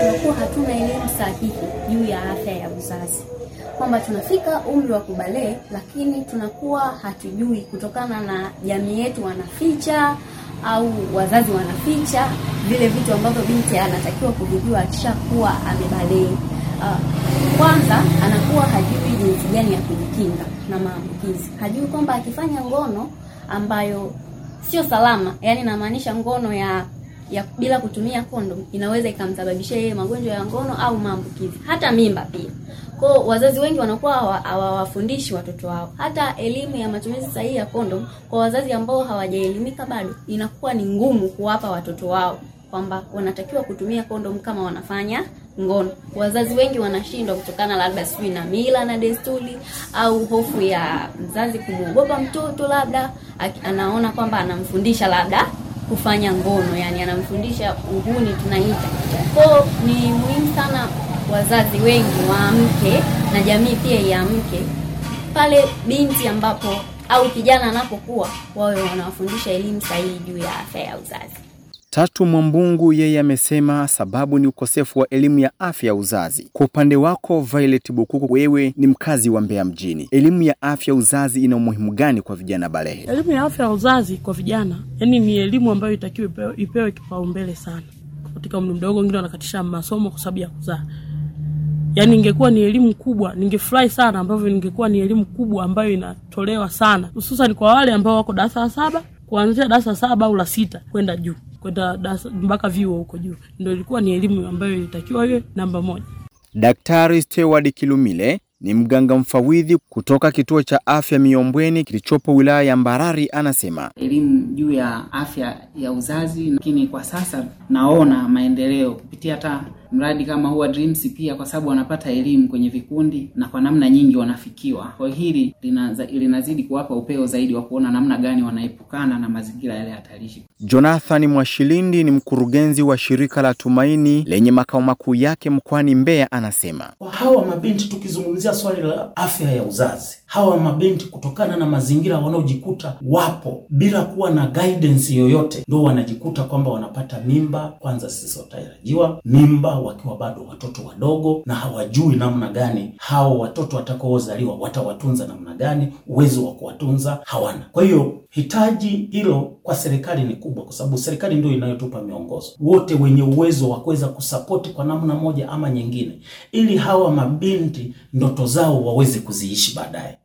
tunakuwa hatuna elimu sahihi juu ya afya ya uzazi, kwamba tunafika umri wa kubalee, lakini tunakuwa hatujui kutokana na jamii yetu wanaficha au wazazi wanaficha vile vitu ambavyo binti anatakiwa kuvijua akishakuwa amebalee. Uh, kwanza anakuwa hajui jinsi gani ya kujikinga na maambukizi, hajui kwamba akifanya ngono ambayo sio salama, yani namaanisha ngono ya ya bila kutumia kondom inaweza ikamsababishia yeye magonjwa ya ngono au maambukizi, hata mimba pia. Kwa wazazi wengi wanakuwa hawawafundishi watoto wao hata elimu ya matumizi sahihi ya kondom. Kwa wazazi ambao hawajaelimika bado, inakuwa ni ngumu kuwapa watoto wao kwamba wanatakiwa kutumia kondom kama wanafanya ngono. Wazazi wengi wanashindwa kutokana labda sijui na mila na desturi au hofu ya mzazi kumwogopa mtoto, labda anaona kwamba anamfundisha labda kufanya ngono, yani anamfundisha uhuni tunaita. Kwa ni muhimu sana wazazi wengi waamke na jamii pia iamke pale binti ambapo au kijana anapokuwa, wawe wanawafundisha elimu sahihi juu ya afya ya uzazi. Tatu Mwambungu yeye amesema sababu ni ukosefu wa elimu ya afya ya uzazi. Kwa upande wako Violet Bukuku, wewe ni mkazi wa Mbeya mjini, elimu ya afya ya uzazi ina umuhimu gani kwa vijana balehe? Elimu ya afya ya uzazi kwa vijana, yani ni elimu ambayo itakiwa ipewe, ipewe kipaumbele sana katika umri mdogo. Wengine wanakatisha masomo kwa sababu ya kuzaa. Yani ingekuwa ni elimu kubwa, ningefurahi sana ambavyo ningekuwa ni elimu kubwa ambayo inatolewa sana, hususan kwa wale ambao wako darasa la saba, kuanzia darasa saba au la sita kwenda juu kwenda mpaka vyuo huko juu, ndio ilikuwa ni elimu ambayo ilitakiwa iwe namba moja. Daktari Steward Kilumile ni mganga mfawidhi kutoka kituo cha afya Miombweni kilichopo wilaya ya Mbarali, anasema elimu juu ya afya ya uzazi, lakini kwa sasa naona maendeleo kupitia hata mradi kama huwa Dreams pia, kwa sababu wanapata elimu kwenye vikundi na kwa namna nyingi wanafikiwa. Kwa hili linaza, linazidi kuwapa upeo zaidi wa kuona namna gani wanaepukana na mazingira yale hatarishi. Jonathan Mwashilindi ni mkurugenzi wa shirika la Tumaini lenye makao makuu yake mkoani Mbeya, anasema hawa mabinti, tukizungumzia swali la afya ya uzazi, hawa mabinti kutokana na mazingira wanaojikuta wapo bila kuwa na guidance yoyote, ndio wanajikuta kwamba wanapata mimba kwanza zisizotarajiwa, mimba wakiwa bado watoto wadogo, na hawajui namna gani hao watoto watakaozaliwa watawatunza namna gani, uwezo wa kuwatunza hawana. Kwa hiyo hitaji hilo kwa serikali ni kubwa, kwa sababu serikali ndio inayotupa miongozo, wote wenye uwezo wa kuweza kusapoti kwa namna moja ama nyingine, ili hawa mabinti ndoto zao waweze kuziishi baadaye.